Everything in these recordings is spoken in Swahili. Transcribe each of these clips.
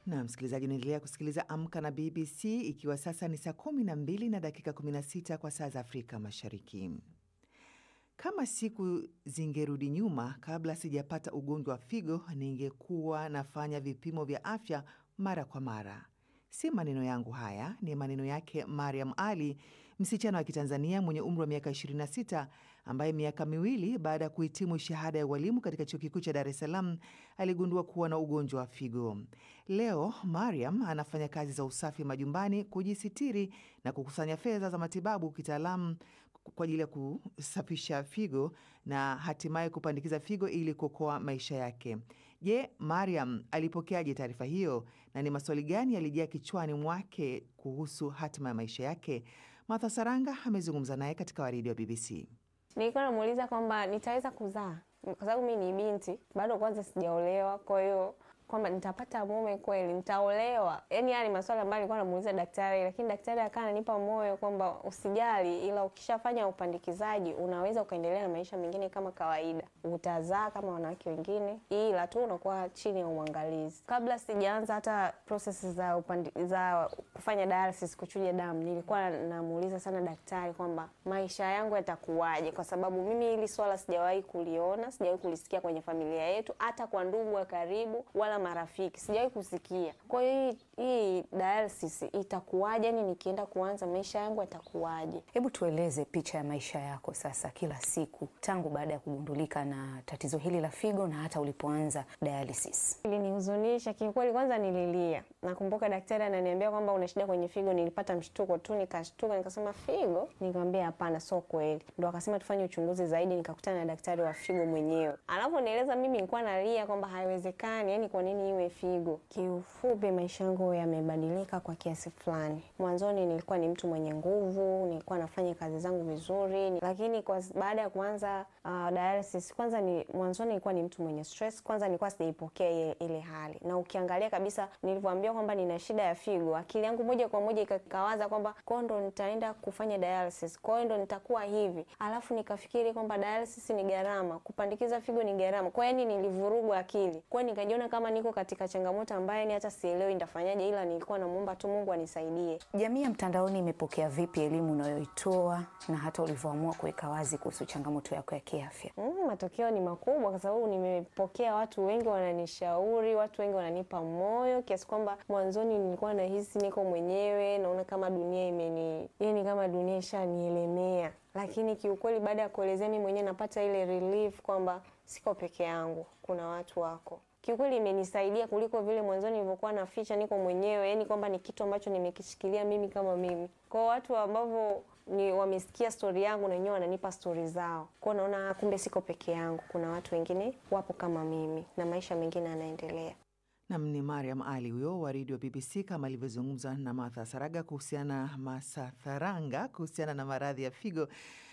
Na msikilizaji, unaendelea kusikiliza Amka na BBC, ikiwa sasa ni saa kumi na mbili na dakika 16 kwa saa za Afrika Mashariki. Kama siku zingerudi nyuma, kabla sijapata ugonjwa wa figo, ningekuwa nafanya vipimo vya afya mara kwa mara. Si maneno yangu haya, ni maneno yake Mariam Ali, msichana wa Kitanzania mwenye umri wa miaka 26 ambaye miaka miwili baada ya kuhitimu shahada ya ualimu katika chuo kikuu cha Dar es Salaam aligundua kuwa na ugonjwa wa figo. Leo Mariam anafanya kazi za usafi majumbani, kujisitiri na kukusanya fedha za matibabu kitaalamu kwa ajili ya kusafisha figo na hatimaye kupandikiza figo ili kuokoa maisha yake. Je, Mariam alipokeaje taarifa hiyo na ni maswali gani yalijaa kichwani mwake kuhusu hatima ya maisha yake? Martha Saranga amezungumza naye katika waridi wa BBC. Nilikuwa namuuliza kwamba nitaweza kuzaa, kwa sababu mi ni binti bado, kwanza sijaolewa, kwa hiyo kwamba nitapata mume kweli, nitaolewa. Yani haya ni maswali ambayo nilikuwa namuuliza daktari, lakini daktari akawa ananipa moyo kwamba usijali, ila ukishafanya upandikizaji unaweza ukaendelea na maisha mengine kama kawaida, utazaa kama wanawake wengine, ila tu unakuwa chini ya uangalizi. Kabla sijaanza hata process za upandi, za kufanya dialysis, kuchuja damu, nilikuwa namuuliza sana daktari kwamba maisha yangu yatakuwaje, kwa sababu mimi hili swala sijawahi kuliona, sijawahi kulisikia kwenye familia yetu, hata kwa ndugu wa karibu wala marafiki sijawahi kusikia. Kwa hiyo hii, hii dialysis itakuwaje? Yani nikienda kuanza maisha yangu yatakuwaje? Hebu tueleze picha ya maisha yako sasa, kila siku tangu baada ya kugundulika na tatizo hili la figo na hata ulipoanza dialysis. Ilinihuzunisha kiukweli, kwanza nililia. Nakumbuka daktari ananiambia kwamba una shida kwenye figo. Nilipata mshtuko tu, nikashtuka, nikasema figo? Nikamwambia hapana, sio kweli. Ndo akasema tufanye uchunguzi zaidi, nikakutana na daktari wa figo mwenyewe. Anavyonieleza mimi nilikuwa nalia kwamba haiwezekani, yani kwa nini iwe figo? Kiufupi, maisha yangu yamebadilika kwa kiasi fulani. Mwanzoni nilikuwa ni mtu mwenye nguvu, nilikuwa nafanya kazi zangu vizuri, lakini kwa baada ya kuanza uh, dialysis, kwanza ni mwanzoni nilikuwa ni mtu mwenye stress. Kwanza nilikuwa sijaipokea ile, ile hali, na ukiangalia kabisa nilivyoambiwa kwamba nina shida ya figo, akili yangu moja kwa moja ikakawaza kwamba kwao ndo nitaenda kufanya dialysis, kwa hiyo ndo nitakuwa hivi, alafu nikafikiri kwamba dialysis ni gharama, kupandikiza figo ni gharama, kwa hiyo nilivurugwa akili, kwa hiyo nikajiona kama niko katika changamoto ambayo ni hata sielewi nitafanyaje, ila nilikuwa namuomba tu Mungu anisaidie. Jamii ya mtandaoni imepokea vipi elimu unayoitoa na hata ulivyoamua kuweka wazi kuhusu changamoto yako ya kiafya? Mm, matokeo ni makubwa kwa sababu nimepokea watu wengi wananishauri, watu wengi wananipa moyo kiasi kwamba mwanzoni nilikuwa nahisi niko mwenyewe, naona kama dunia imeni, yani kama dunia ishanielemea, lakini kiukweli baada ya kuelezea mimi mwenyewe napata ile relief kwamba siko peke yangu, kuna watu wako kiukweli imenisaidia kuliko vile mwanzoni nilivyokuwa naficha niko mwenyewe, yani kwamba ni kitu ambacho nimekishikilia mimi kama mimi. Kwa watu ambavyo ni wamesikia stori yangu na wenyewe wananipa stori zao, kwao naona kumbe siko peke yangu, kuna watu wengine wapo kama mimi na maisha mengine yanaendelea. Nam ni Mariam Ali huyo wa redio BBC kama alivyozungumza na Martha Saraga kuhusiana Masatharanga kuhusiana na maradhi ya figo.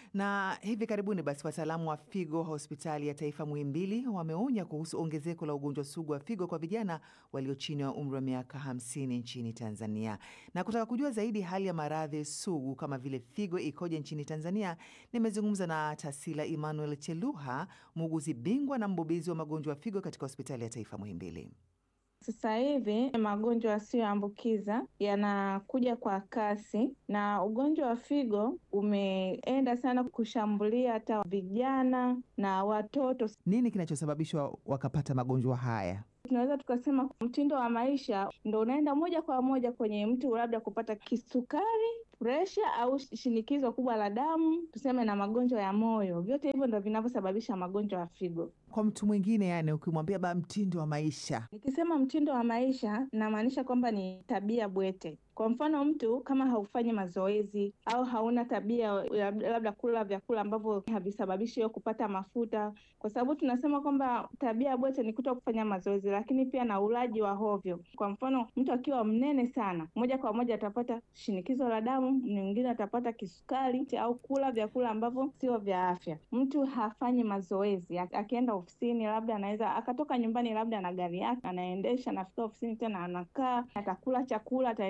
Na hivi karibuni basi wataalamu wa figo hospitali ya taifa Muhimbili wameonya kuhusu ongezeko la ugonjwa sugu wa figo kwa vijana walio chini ya umri wa miaka 50 nchini Tanzania. Na kutaka kujua zaidi hali ya maradhi sugu kama vile figo ikoje nchini Tanzania, nimezungumza na Tasila Emmanuel Cheluha, muuguzi bingwa na mbobezi wa magonjwa ya figo katika hospitali ya taifa Muhimbili. Sasa hivi magonjwa yasiyoambukiza yanakuja kwa kasi, na ugonjwa wa figo umeenda sana kushambulia hata vijana na watoto. Nini kinachosababishwa wakapata magonjwa haya? Tunaweza tukasema mtindo wa maisha ndo unaenda moja kwa moja kwenye mtu labda kupata kisukari, presha au shinikizo kubwa la damu, tuseme na magonjwa ya moyo. Vyote hivyo ndo vinavyosababisha magonjwa ya figo. Kwa mtu mwingine, yani ukimwambia ba mtindo wa maisha, nikisema mtindo wa maisha namaanisha kwamba ni tabia bwete. Kwa mfano mtu kama haufanyi mazoezi au hauna tabia labda kula vyakula ambavyo havisababishi wewe kupata mafuta, kwa sababu tunasema kwamba tabia bwete ni kuto kufanya mazoezi, lakini pia na ulaji wa hovyo. Kwa mfano mtu akiwa mnene sana, moja kwa moja atapata shinikizo la damu, mwingine atapata kisukari au kula vyakula ambavyo sio vya afya. Mtu hafanyi mazoezi, akienda ofisini, labda anaweza akatoka nyumbani labda na gari yake anaendesha, anafika ofisini tena anakaa, atakula chakula, ataendelea na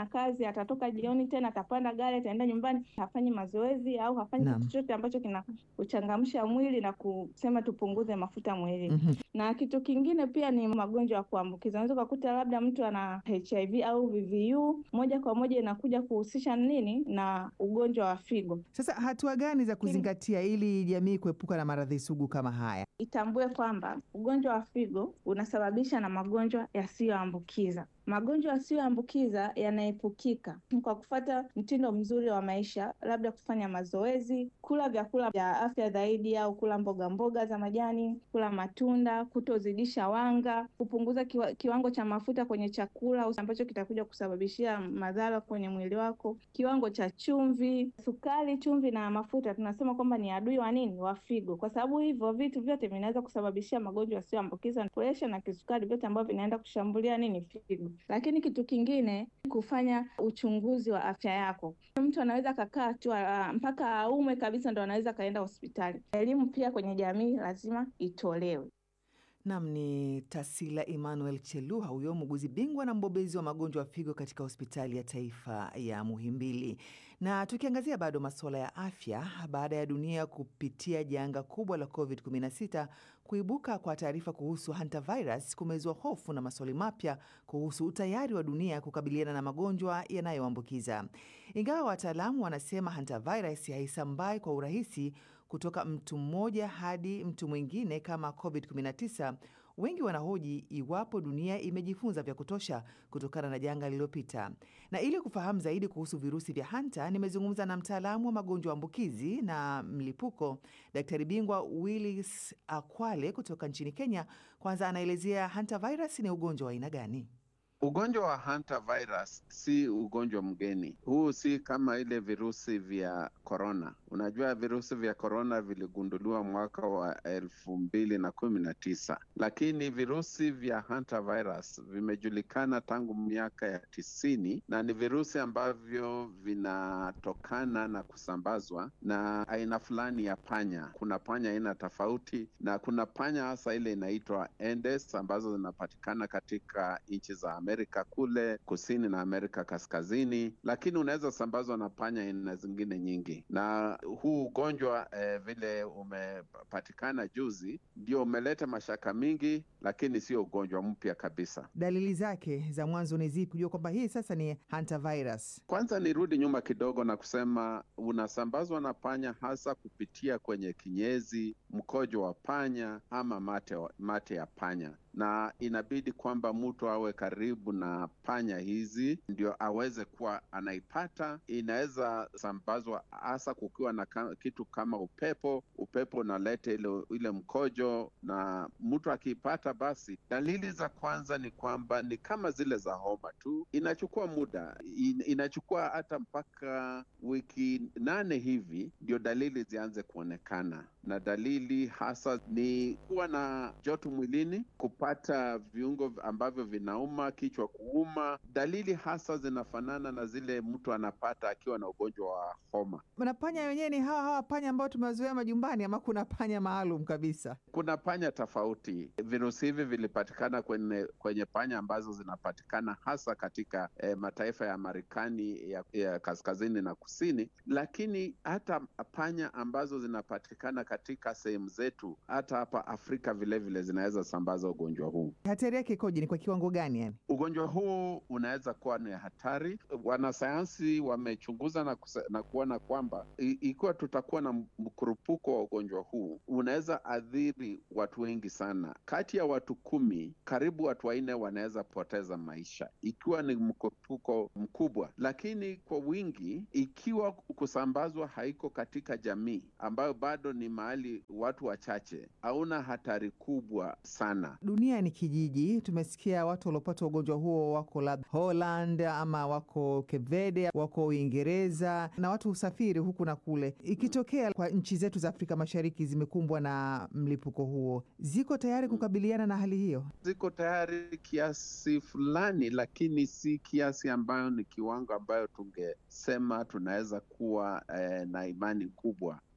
na kazi, atatoka jioni tena atapanda gari ataenda nyumbani, hafanyi mazoezi au hafanyi Naam. kitu chochote ambacho kina kuchangamsha mwili na kusema tupunguze mafuta mwilini. Mhm. Na kitu kingine pia ni magonjwa ya kuambukiza. Unaweza ukakuta labda mtu ana HIV au VVU, moja kwa moja inakuja kuhusisha nini na ugonjwa wa figo. Sasa hatua gani za kuzingatia ili jamii kuepuka na maradhi sugu kama haya? Itambue kwamba ugonjwa wa figo unasababisha na magonjwa yasiyoambukiza. Magonjwa yasiyoambukiza yanaepukika kwa kufuata mtindo mzuri wa maisha, labda kufanya mazoezi, kula vyakula vya afya zaidi, au kula mboga mboga za majani, kula matunda, kutozidisha wanga, kupunguza kiwa, kiwango cha mafuta kwenye chakula ambacho kitakuja kusababishia madhara kwenye mwili wako, kiwango cha chumvi, sukari, chumvi na mafuta tunasema kwamba ni adui wa nini? Wa figo, kwa sababu hivyo vitu vyote vinaweza kusababishia magonjwa yasiyoambukiza, presha na kisukari, vyote ambavyo vinaenda kushambulia nini? Figo. Lakini kitu kingine kufanya uchunguzi wa afya yako. Mtu anaweza akakaa tu ah, mpaka aumwe kabisa ndo anaweza akaenda hospitali. Elimu pia kwenye jamii lazima itolewe. Nam ni Tasila Emmanuel Cheluha, huyo muuguzi bingwa na mbobezi wa magonjwa ya figo katika hospitali ya taifa ya Muhimbili. Na tukiangazia bado masuala ya afya, baada ya dunia kupitia janga kubwa la COVID-19, kuibuka kwa taarifa kuhusu hantavirus kumezua hofu na maswali mapya kuhusu utayari wa dunia kukabiliana na magonjwa yanayoambukiza. Ingawa wataalamu wanasema hantavirus haisambai kwa urahisi kutoka mtu mmoja hadi mtu mwingine kama COVID-19, wengi wanahoji iwapo dunia imejifunza vya kutosha kutokana na janga lililopita. Na ili kufahamu zaidi kuhusu virusi vya hanta, nimezungumza na mtaalamu wa magonjwa ambukizi na mlipuko, daktari bingwa Willis Akwale kutoka nchini Kenya. Kwanza anaelezea hantavirus ni ugonjwa wa aina gani? Ugonjwa wa hantavirus si ugonjwa mgeni. Huu si kama ile virusi vya korona. Unajua virusi vya korona viligunduliwa mwaka wa elfu mbili na kumi na tisa, lakini virusi vya hantavirus vimejulikana tangu miaka ya tisini na ni virusi ambavyo vinatokana na kusambazwa na aina fulani ya panya. Kuna panya aina tofauti, na kuna panya hasa ile inaitwa Aedes ambazo zinapatikana katika nchi za Amerika kule kusini na Amerika kaskazini, lakini unaweza sambazwa na panya aina zingine nyingi. Na huu ugonjwa eh, vile umepatikana juzi ndio umeleta mashaka mingi, lakini sio ugonjwa mpya kabisa. Dalili zake za mwanzo ni zipi kujua kwamba hii sasa ni hantavirus? Kwanza nirudi nyuma kidogo na kusema unasambazwa na panya hasa kupitia kwenye kinyezi, mkojo wa panya ama mate, wa- mate ya panya na inabidi kwamba mtu awe karibu na panya hizi ndio aweze kuwa anaipata. Inaweza sambazwa hasa kukiwa na ka, kitu kama upepo. Upepo unaleta ile, ile mkojo, na mtu akiipata, basi dalili za kwanza ni kwamba ni kama zile za homa tu, inachukua muda in, inachukua hata mpaka wiki nane hivi ndio dalili zianze kuonekana, na dalili hasa ni kuwa na joto mwilini, kupata viungo ambavyo vinauma, kichwa kuuma. Dalili hasa zinafanana na zile mtu anapata akiwa na ugonjwa wa homa. Na panya wenyewe ni hawa hawa panya ambao tumewazoea majumbani, ama kuna panya maalum kabisa? Kuna panya tofauti. Virusi hivi vilipatikana kwenye, kwenye panya ambazo zinapatikana hasa katika eh, mataifa ya Marekani ya, ya kaskazini na kusini, lakini hata panya ambazo zinapatikana katika sehemu zetu hata hapa Afrika vilevile zinaweza sambaza ugonjwa huu. Hatari yake ikoje? Ni kwa kiwango gani yani? Ugonjwa huu unaweza kuwa ni hatari. Wanasayansi wamechunguza na, kuse, na kuona kwamba i- ikiwa tutakuwa na mkurupuko wa ugonjwa huu unaweza athiri watu wengi sana. Kati ya watu kumi, karibu watu wanne wanaweza poteza maisha ikiwa ni mkurupuko mkubwa, lakini kwa wingi, ikiwa kusambazwa haiko katika jamii ambayo bado ni mahali watu wachache, hauna hatari kubwa sana. Dunia ni kijiji. Tumesikia watu waliopata ugonjwa huo wako labda Holland ama wako Cape Verde, wako Uingereza, na watu husafiri huku na kule. Ikitokea kwa nchi zetu za Afrika Mashariki zimekumbwa na mlipuko huo, ziko tayari kukabiliana na hali hiyo? ziko tayari kiasi fulani, lakini si kiasi ambayo ni kiwango ambayo tungesema tunaweza kuwa eh, na imani kubwa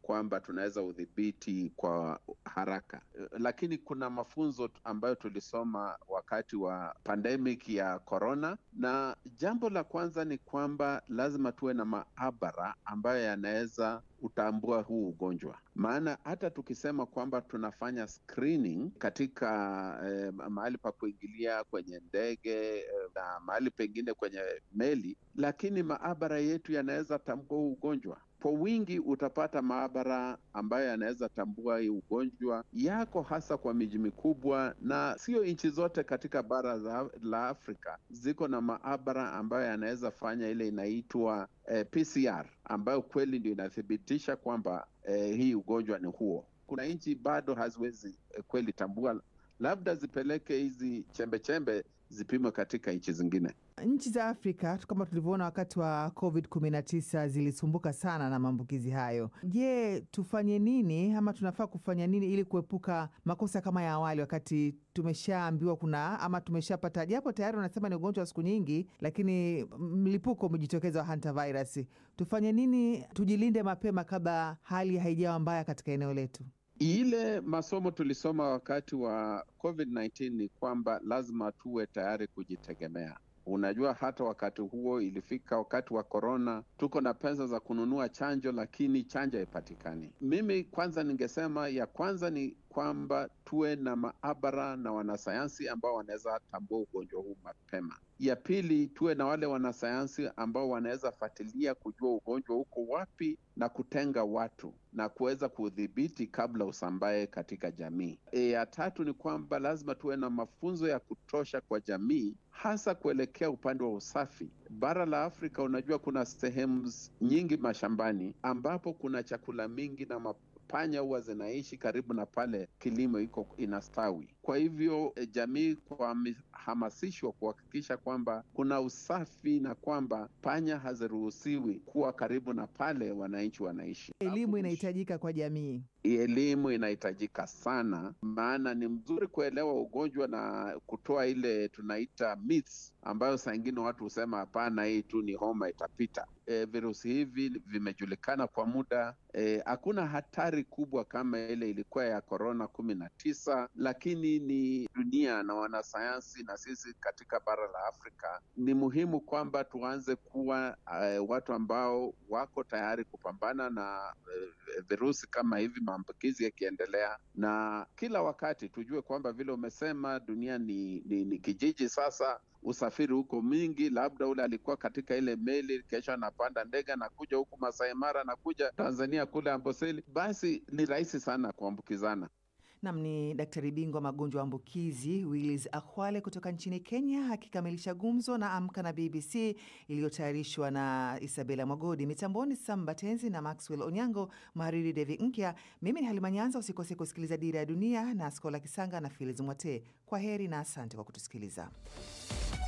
kwamba tunaweza udhibiti kwa haraka, lakini kuna mafunzo ambayo tulisoma wakati wa pandemic ya corona, na jambo la kwanza ni kwamba lazima tuwe na maabara ambayo yanaweza utambua huu ugonjwa. Maana hata tukisema kwamba tunafanya screening katika eh, mahali pa kuingilia kwenye ndege eh, na mahali pengine kwenye meli, lakini maabara yetu yanaweza tambua huu ugonjwa kwa wingi. Utapata maabara ambayo yanaweza tambua hii ugonjwa yako hasa kwa miji mikubwa, na sio nchi zote katika bara za, la Afrika ziko na maabara ambayo yanaweza fanya ile inaitwa eh, PCR ambayo kweli ndio inathibitisha kwamba eh, hii ugonjwa ni huo. Kuna nchi bado haziwezi eh, kweli tambua, labda zipeleke hizi chembechembe zipimwe katika nchi zingine. Nchi za Afrika kama tulivyoona wakati wa COVID 19 zilisumbuka sana na maambukizi hayo. Je, tufanye nini ama tunafaa kufanya nini ili kuepuka makosa kama ya awali, wakati tumeshaambiwa kuna ama tumeshapata, japo tayari wanasema ni ugonjwa wa siku nyingi, lakini mlipuko umejitokeza wa hantavirus. Tufanye nini tujilinde mapema kabla hali haijawa mbaya katika eneo letu? Ile masomo tulisoma wakati wa COVID-19 ni kwamba lazima tuwe tayari kujitegemea. Unajua, hata wakati huo ilifika wakati wa korona, tuko na pesa za kununua chanjo, lakini chanjo haipatikani. Mimi kwanza ningesema ya kwanza ni kwamba tuwe na maabara na wanasayansi ambao wanaweza tambua ugonjwa huu mapema. Ya pili, tuwe na wale wanasayansi ambao wanaweza fuatilia kujua ugonjwa uko wapi na kutenga watu na kuweza kuudhibiti kabla usambae katika jamii. E, ya tatu ni kwamba lazima tuwe na mafunzo ya kutosha kwa jamii, hasa kuelekea upande wa usafi. Bara la Afrika, unajua kuna sehemu nyingi mashambani ambapo kuna chakula mingi na panya huwa zinaishi karibu na pale kilimo iko inastawi. Kwa hivyo e, jamii kuhamasishwa kuhakikisha kwamba kuna usafi na kwamba panya haziruhusiwi kuwa karibu na pale wananchi wanaishi. Elimu inahitajika kwa jamii. Elimu inahitajika sana, maana ni mzuri kuelewa ugonjwa na kutoa ile tunaita myths, ambayo saa ingine watu husema hapana, hii tu ni homa itapita. E, virusi hivi vimejulikana kwa muda. Hakuna e, hatari kubwa kama ile ilikuwa ya korona kumi na tisa, lakini ni dunia na wanasayansi na sisi katika bara la Afrika ni muhimu kwamba tuanze kuwa uh, watu ambao wako tayari kupambana na uh, virusi kama hivi, maambukizi yakiendelea, na kila wakati tujue kwamba vile umesema dunia ni, ni, ni kijiji sasa usafiri huko mingi, labda ule alikuwa katika ile meli, kesho anapanda ndege anakuja huku Masai Mara, anakuja Tanzania kule Amboseli, basi ni rahisi sana kuambukizana. Nam ni daktari bingwa magonjwa ambukizi Willis Akwale kutoka nchini Kenya akikamilisha gumzo na Amka na BBC iliyotayarishwa na Isabela Mwagodi, mitamboni Samba Tenzi na Maxwell Onyango, mhariri Devi Nkya. Mimi ni Halima Nyanza. Usikose kusikiliza Dira ya Dunia na Skola Kisanga na Filiz Mwate. Kwa heri na asante kwa kutusikiliza.